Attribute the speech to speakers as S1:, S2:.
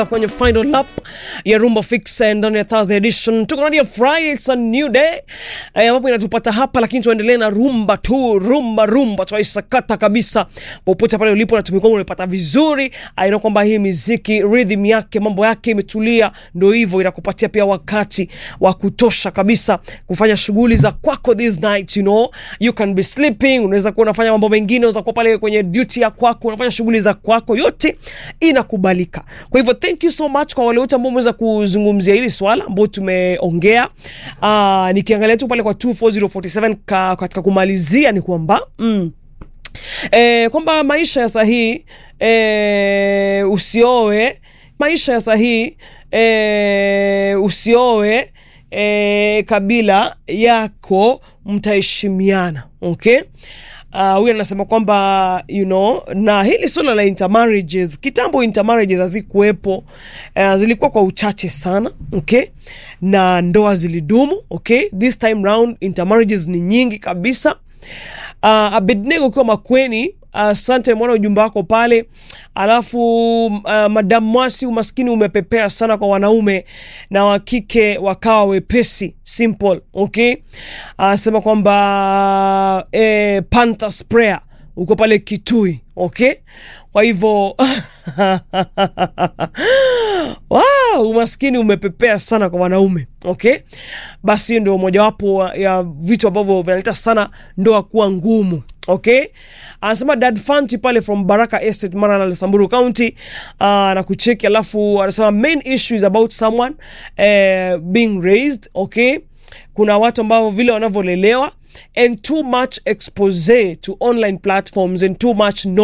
S1: kwenye final lap ya Rumba Fix ndani ya Thursday edition. Tuko ndani ya Friday, it's a new day eh, ambapo inatupata hapa, lakini tuendelee na rumba tu, rumba rumba, tuaisakata kabisa popote pale ulipo, na tumekuwa unapata vizuri. Aina kwamba hii muziki rhythm yake mambo yake imetulia, ndio hivyo inakupatia pia wakati wa kutosha kabisa kufanya shughuli za kwako this night, you know you can be sleeping, unaweza kuwa unafanya mambo mengine, unaweza kuwa pale kwenye duty ya kwako, unafanya shughuli za kwako, yote inakubalika. Kwa hivyo thank you so much kwa wale wote ambao umeweza kuzungumzia hili swala ambao tumeongea. Uh, nikiangalia tu pale kwa 24047 ka, katika kumalizia ni kwamba mm, eh, kwamba maisha ya sahihi eh, usioe maisha ya sahihi eh, usioe eh, kabila yako mtaheshimiana okay Uh, huyu anasema kwamba you know, na hili suala la intermarriages kitambo, intermarriages hazikuwepo, uh, zilikuwa kwa uchache sana okay, na ndoa zilidumu okay. This time round intermarriages ni nyingi kabisa. Uh, Abednego ukiwa Makweni, asante uh, mwana ujumbe wako pale. Alafu uh, Madam Mwasi, umaskini umepepea sana kwa wanaume na wakike wakawa wepesi simple okay. Anasema uh, kwamba eh, Panther Sprayer uko pale Kitui okay. Kwa hivyo wow, umaskini umepepea sana kwa wanaume okay. Basi ndio mojawapo ya vitu ambavyo vinaleta sana ndoa kuwa ngumu okay. Anasema Dad Fanti pale from Baraka Estate Maralal, Samburu County uh, na kucheki, alafu anasema main issue is about someone uh, being raised okay. Kuna watu ambao vile wanavyolelewa and too much expose to online platforms and too much